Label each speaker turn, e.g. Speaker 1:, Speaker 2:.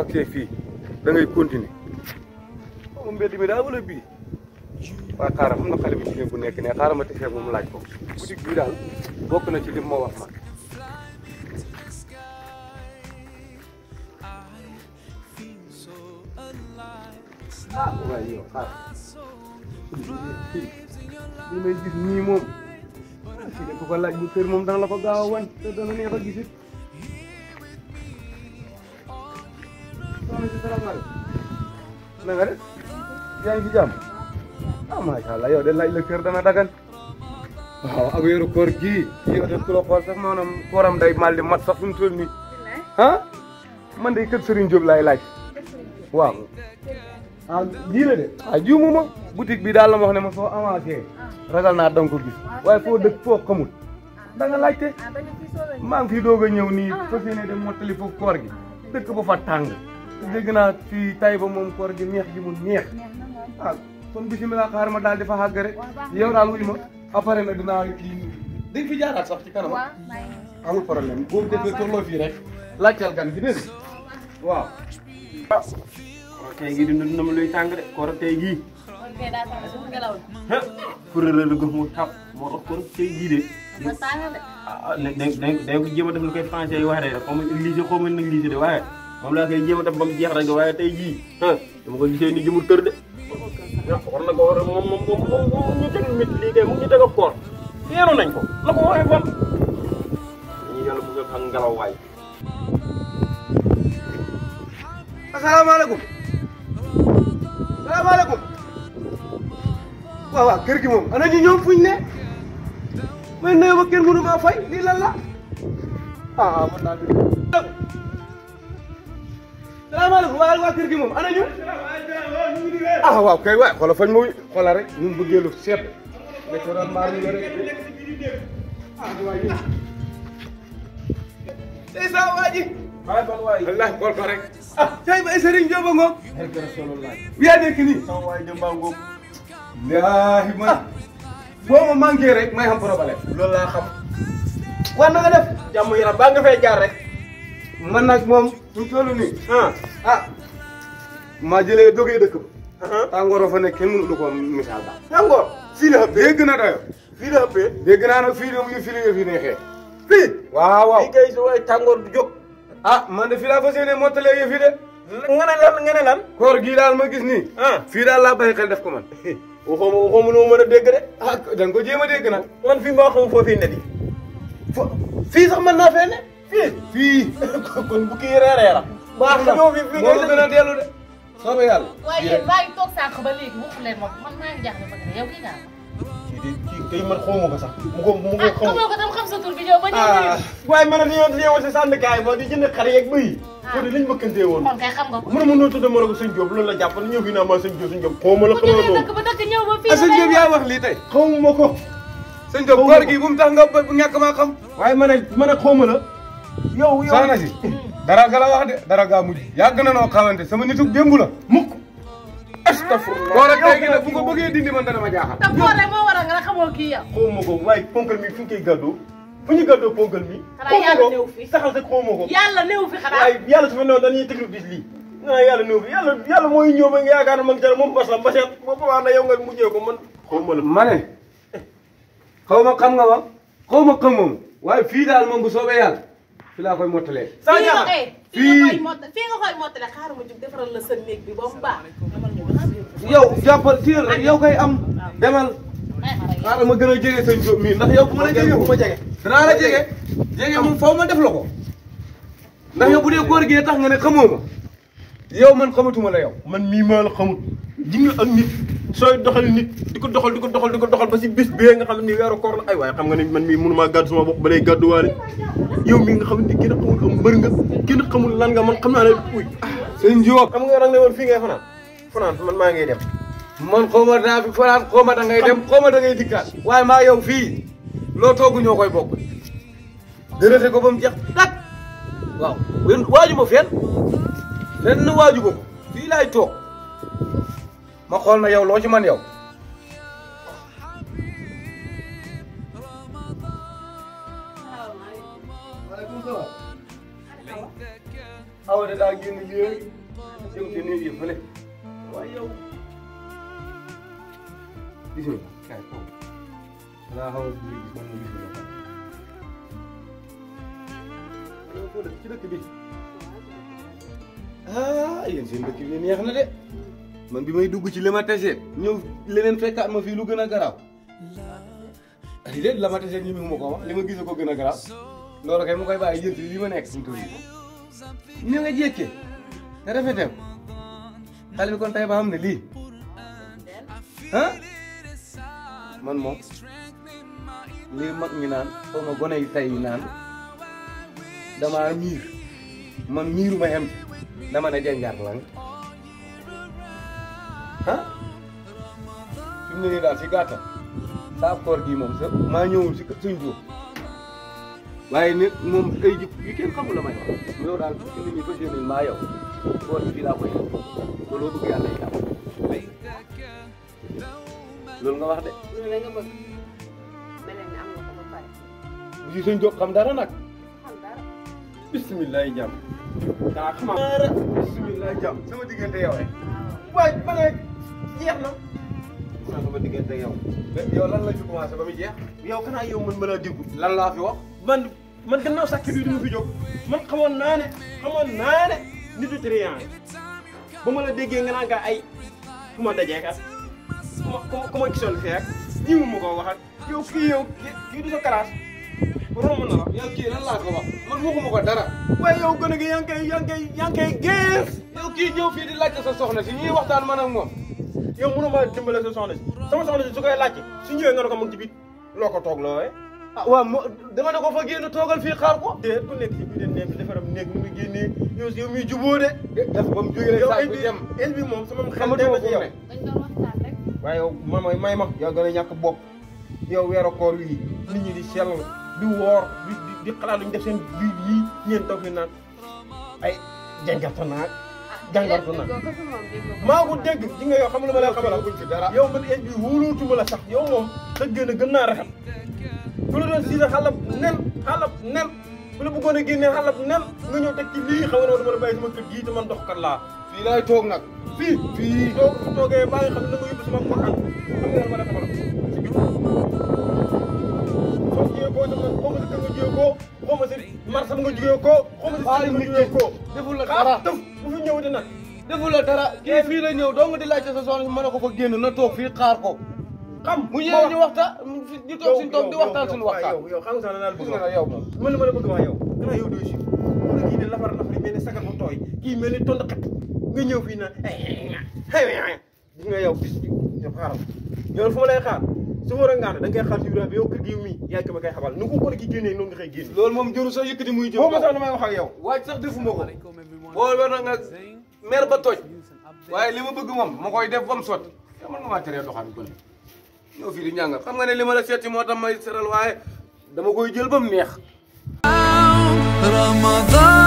Speaker 1: àgsee fii da ngay continuer xaw ma mbedd mi daa wala bii waaye xaaral xam na xale bu jigéen bu nekk ne xaaral ma tesee moom laaj ko boutique bii daal bokk na ci li ma wax man ah waaye yow xaaral li may gis nii moom fii de ku ko laaj bu kër moom dana la ko gaaw a wañ te dana neex a gisit soxna si salaamaaleykum na nga def yaa ngi ci jàmm ah macha allah yow de laaj la kër dana dagan waaw ak weeru koor gii yow de ku la xool sax maanaam kooram day mal di mat sax fu mu toll nii ah man de kër Serigne Diop laay laaj waaw ah lii la de ah juumu ma boutique bi daal la ma wax ne ma soo avancé ragal naa danga ko gis waaye foo dëkk foo xamul da nga laajte maa ngi fi doog a ñëw nii fas yéene dem mottali foofu koor gi dëkk ba fa tàng te dégg naa fii tay ba moom koor gi neex gi mu neex ah kon bisimilah xaar ma daal di fa xàgg rek yow daal wuy ma après nag dinaa kii dañ fi jaaraat sax ci kanam amul problème boobu defee tolloo fii rek laajteel gan gi dégg nga waaw
Speaker 2: tey gii dund na ma luy tàng de koor tey gii kuréel la mu tap moo tax koor tey gii de ah da da da ko jéem a def lu koy français yi wax de xaw ma négligé xaw ma négligé de waaye moom laa koy jéem a def ba mu jeex rek waaye tey jii ah dama ko gisee ni jëmul kër de ah war na ko war a moom moom moom moom ñu teg mit lii kay mu ngi teg ak koor yeenu nañ ko la ko waxee fan ñu yàlla bu ak ngelaw waay
Speaker 1: asalaamaaleykum salaamaaleykum waaw waaw kër gi moom ana ñu ñoom fuñ ne may nuyoo ba kenn mënu maa fay lii lan la ah man naa dugg salaamaaleykum waa waa kër gi moom ana ñu ah waaw kay waay xoolal fañ ma xoolal rek ñun bëggee lu seet nga ci doon maar ñu rek ah waay yi tey saa waa ji
Speaker 2: waay fan waay
Speaker 1: Allah xool ko rek ah tey ba Serigne Diop a ngoog
Speaker 2: barke Rasulullah
Speaker 1: yaa nekk nii
Speaker 2: sama waay jëmbaa ngoog
Speaker 1: laahi man boo ma manqué rek may xam problème
Speaker 2: loolu laa xam
Speaker 1: war na nga def
Speaker 2: jàmm yaram baa nga fay jaar rek
Speaker 1: man nag moom ñu toll nii
Speaker 2: ah
Speaker 1: ah maa jëlee dogee dëkk ba
Speaker 2: ah
Speaker 1: tàngoor fa nekk kenn mënu lu ko misaal daal
Speaker 2: tàngoor fii la ëppee
Speaker 1: dégg na dayo
Speaker 2: fii la ëppee
Speaker 1: dégg naa nag fii de mu ngi fii la fi neexee fii waaw waaw
Speaker 2: fii kay su waay tàngoor du jóg
Speaker 1: ah man de fii laa fas yéene mottalee yëf yi de
Speaker 2: nga ne lan nga ne lan
Speaker 1: koor gii daal ma gis nii
Speaker 2: ah
Speaker 1: fii daal laa bàyyi xel def ko man
Speaker 2: waxoo ma waxoo ma lu ma mën a dégg de
Speaker 1: ah da nga ko jéem a dégg nag
Speaker 2: man fii maa xam foo fii ne di
Speaker 1: fo fii sax mën naa fee ne
Speaker 2: fii
Speaker 1: fii
Speaker 2: kon bu kii reeree la baax na ñëw fii fii
Speaker 1: moo ma gën a dellu de soobee yàlla
Speaker 3: waaye yéen maa ngi toog sànq ba léegi waxu leen moom man maa ngi jaaxle ba yow kii naa
Speaker 2: kii de kii kay man xawma ko sax mu ko mu ko
Speaker 3: ah
Speaker 2: xaw
Speaker 3: xamoo ko tam xam sa tur bi ñëw ba ñëw
Speaker 1: ah
Speaker 2: waaye man ni yoon yeewal si sànnkaay ba di jënd xar yeeg bëy ko di liñ bëkkantee woon
Speaker 3: kon kay xam nga ko
Speaker 2: mu ne ma noo tudd ma ne ko sëñ Diop loolu la jàpp ñëw fii naa ma sëñ Diop sëñ Diop xawma la
Speaker 3: ku
Speaker 2: xawma
Speaker 3: jógee
Speaker 2: loolu
Speaker 3: dëkk ba dëkk ñëw ba fii
Speaker 1: ah sëñ Diop yaa wax lii tey
Speaker 2: xawma ko
Speaker 1: sëñ Diop koor gi bu mu tax nga ba- ñàkk maa xam
Speaker 2: waaye ma ne ma ne xawma la yow yow
Speaker 1: soxna si dara ga la wax de dara gaa mujj yàgg na noo xamante sama nituk démb la
Speaker 2: mukk
Speaker 1: astafurlah koor ak tey gi nag bu ko bëggee dindi man dana ma jaaxal
Speaker 3: te boole moo waral nga xamoo kii yow
Speaker 2: xawma ko waaye ponkal mi fu ñu koy gàddoo fu ñu gàddoo ponkal mi
Speaker 3: Xanaa yàlla néew fi.
Speaker 2: saxal sa xawma ko
Speaker 3: yàlla néew fi xanaa
Speaker 2: waaye yàlla su ma newoon dañuy tëglu bis lii ah yàlla néew fi yàlla yàlla mooy ñëw ba nga yaakaar ne ma ngi ca moom bas la baseet ba ba na yow nga mujjee ko man xawma la
Speaker 1: ma ne xaw ma xam nga ma xaw ma xam moom waaye fii daal moom bu soobee yàlla fi laa koy mottalee
Speaker 2: saa
Speaker 3: fii nga
Speaker 2: jaaxal
Speaker 3: koy fii nga koy mottale fii nga koy mottale xaaral ma jug defaral la sa néeg bi ba mu baax demal ñu wax
Speaker 1: yow jàppal téel rek yow koy am demal
Speaker 3: may xaral yow
Speaker 1: xaaral ma gën a jege sëñ Diop mii ndax yow bu ma la jege bu ma jege danaa la jege jege moom faw ma def la ko ndax yow bu dee góor gee tax nga ne xamoo ma yow man xamatuma la yow
Speaker 2: man mii maa la xamul ji nga ak nit sooy doxal nit di ko doxal di ko doxal di ko doxal ba si bis bee nga xam ne ni weeru koor la ay waaye xam nga ne man mii mënumaa gàddu sama bopp ba lay gàdduwaale yow mii nga xam ne kenn xamul am mbër nga kenn xamul lan nga man xam naa ne uy
Speaker 1: sëñ Diop
Speaker 2: xam nga rang ne woon fii ngay fanaan fanaan man maa ngay dem
Speaker 1: man xaw ma daa fi fanaan xaw ma da ngay dem xaw ma da ngay dikkaat waaye maa yow fii loo toogu ñoo koy bokk dërëte ko ba mu jeex tak waaw wen waaju ma fenn fenn waaju ma ko fii laay toog ma xool na yow loo ci man yow waaleykum salaam awa de daa génn léegi jëm ci néeg yi fële waaye yow gis nga kaay kaw danaa xaw a gis man ma gis nga kaay yow foo dëkk ci dëkk bi ah yéen seen dëkk bi neex na de man bi may dugg ci li ma tesee ñëw leneen fekkaat ma fii lu gën a garaaw ay déet la ma tesee ñi mu ma ko wax li ma gis ko gën a garaaw loolu kay mu koy bàyyi jël ci li ma nekk suñu tur yi ni nga jékkee te rafeteem xale bi kon tey ba xam ne lii ah man moom lii mag ñi naan xaw ma gone yi tey yi naan damaa miir man miiru ma xem dama ne janjar lang ah fi mu ne nii daal si gàttal saa koor gii moom sa maa ñëwul si suñ jóo waaye nit moom ay jëf yu kenn xamul la may wax yow daal fi mu ne nii fas yéene maa yow koor gi fii laa koy def te loo bëgg yàlla jàpp loolu nga wax de
Speaker 3: loolu la nga bëgg mel ni am nga ko ba pare
Speaker 1: bu si suñ jóg xam dara nag
Speaker 3: xam dara
Speaker 1: bisimilah jàmm daa xama dara bisimilah jàmm sama diggante yow rek waaye ba ne jeex na
Speaker 2: naa sama diggante yow
Speaker 1: yow lan la ci commencé ba muy jeex
Speaker 2: yow kanaa yow man mën a déggu
Speaker 1: lan laa fi wax
Speaker 2: man man gannaaw sàkk bi du ma fi jóg man xamoon naa ne xamoon naa ne nitu triant ba ma la déggee nga naan nga ay fu ma dajee kat ku ma ku ma ku ma gisoon fee ak ñi mu ma ko wax ak yow kii yow kii kii du sa classe romb na la
Speaker 1: yow kii lan laa ko wax man waxuma ko dara
Speaker 2: waaye yow gën a gi yaa ngi koy yaa ngi koy yaa ngi koy gees
Speaker 1: yow kii ñëw fii di laajte sa soxna si ñuy waxtaan man ak moom
Speaker 2: yow mënoo ma dimbale sa soxna si sama soxna si su koy laajte su ñëwee nga ne ko mu ngi ci biir loo ko toog loo
Speaker 1: ah waaw mo dama ne ko fa génn toogal fii xaar ko
Speaker 2: déet ku nekk ci biir néeg bi defaram néeg nu muy génnee yow yow muy jubóo de
Speaker 1: def ba mu jógee rek
Speaker 2: yow
Speaker 1: saa
Speaker 2: el
Speaker 1: bi
Speaker 2: bi
Speaker 1: dem
Speaker 2: el bi moom sama xel
Speaker 1: xamatuma
Speaker 2: dem na ci
Speaker 1: fu mu
Speaker 2: yow
Speaker 1: ne
Speaker 3: dañ doon waxtaan rek
Speaker 2: waaye yow ma may may ma yow gën a ñàkk bopp yow weeru koor wi nit ñi di sell di woor di di di xalaat lu ñu def seen biir yii ñeen toog fi naan ay jàngarta naag jàngarta naag
Speaker 3: déggoo ko fi moom déggoo ko
Speaker 2: maa ko dégg ji nga yow xam lu ma lay xamal
Speaker 1: buñ fi dara
Speaker 2: yow man el bi wóolootuma la sax yow moom sa gën a gën naa rafet ku la doon siisa xalab nen xalab nen ku la bëggoon a génnee xalab nen nga ñëw teg ci lii xam nga ne dama la bàyyi sama kër gii te man doxkat laa
Speaker 1: fii laay toog nag
Speaker 2: fii fii doo ko fi toogee baa nga xam ne da nga yóbbu sama mbokkan xam nga ma la xamal si biir soo jiyee koo sama xaw ma si kër nga jiyee koo xaw ma si marché nga jiyee koo xaw ma si
Speaker 1: Baal
Speaker 2: kër nga
Speaker 1: nit
Speaker 2: jiyee
Speaker 1: ki.
Speaker 2: koo
Speaker 1: deful la
Speaker 2: xaar
Speaker 1: dara
Speaker 2: def bu fi ñëw di nag
Speaker 1: deful la dara kii fii la ñëw dong di laajte sa soxna si mën a ko fa génn na toog fii xaar ko
Speaker 2: xam
Speaker 1: mu ñëwee ñu waxtaan ñu toog suñu toog di waxtaan suñu waxtaan
Speaker 2: yow yow xam nga sax naa la
Speaker 1: gis
Speaker 2: bëgg
Speaker 1: nga
Speaker 2: wax
Speaker 1: nag yow moom
Speaker 2: man la ma la bëgg wax yow gannaaw yow doo si mu ne kii de lafar lafar mel ni sagar bu tooy kii mel ni tond xat nga ñëw fii na gis nga yow bis yow xaaral yow fu ma lay xaar su war a ngaane da ngay xaar ci biir bi yow kër gi mii yaa ngi ma koy xabal nu ko ko gi génnee noonu nga koy génne
Speaker 1: loolu moom jëru sax yëkkati muy jëm
Speaker 2: boo ma sax damay wax ak yow
Speaker 1: waaj sax defuma ko boo war na nga mer ba toj waaye li ma bëgg moom ma koy def ba mu sotti te man nga maa teree doxaan ko ñëw fii di ñàngal xam nga ne li ma la seeti moo tax may seral waaye dama koy jël ba mu neex
Speaker 4: رمضان